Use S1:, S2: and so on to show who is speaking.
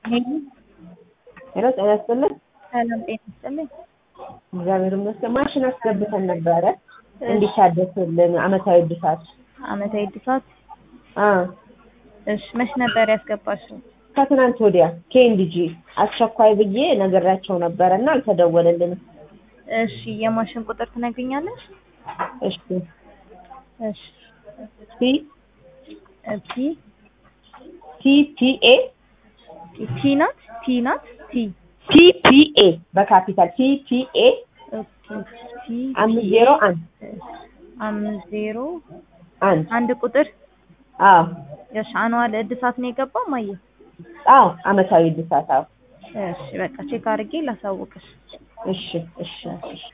S1: ሄሎ
S2: ሄሎ ጤና ይስጥልን።
S1: ሰላም ጤና ይስጥልኝ።
S2: እግዚአብሔር ይመስገን። ማሽን አስገብተን ነበረ እንዲታደስልን አመታዊ እድሳት።
S1: አመታዊ እድሳት
S2: አ
S1: እሺ፣ መች ነበር ያስገባሽው?
S2: ከትናንት ወዲያ ኬንዲጂ አስቸኳይ ብዬ ነገራቸው ነበረ እና አልተደወለልንም።
S1: እሺ፣ የማሽን ቁጥር ትነግሪኛለሽ?
S2: እሺ
S1: እሺ፣
S2: ቲ
S1: ቲ
S2: ቲ ፒ ኤ
S1: ቲ ናት ቲ ናት ቲ
S2: ቲ ፒ ኤ በካፒታል ቲ ፒ ኤ
S1: ኦኬ ቲ
S2: አምስት ዜሮ አንድ
S1: አምስት ዜሮ
S2: አንድ
S1: አንድ ቁጥር
S2: አዎ
S1: እሺ፣ አኗል እድሳት ነው የገባው ማየ?
S2: አዎ አመታዊ እድሳት አዎ።
S1: እሺ፣ በቃ ቼክ አድርጌ ላሳውቅሽ።
S2: እሺ እሺ እሺ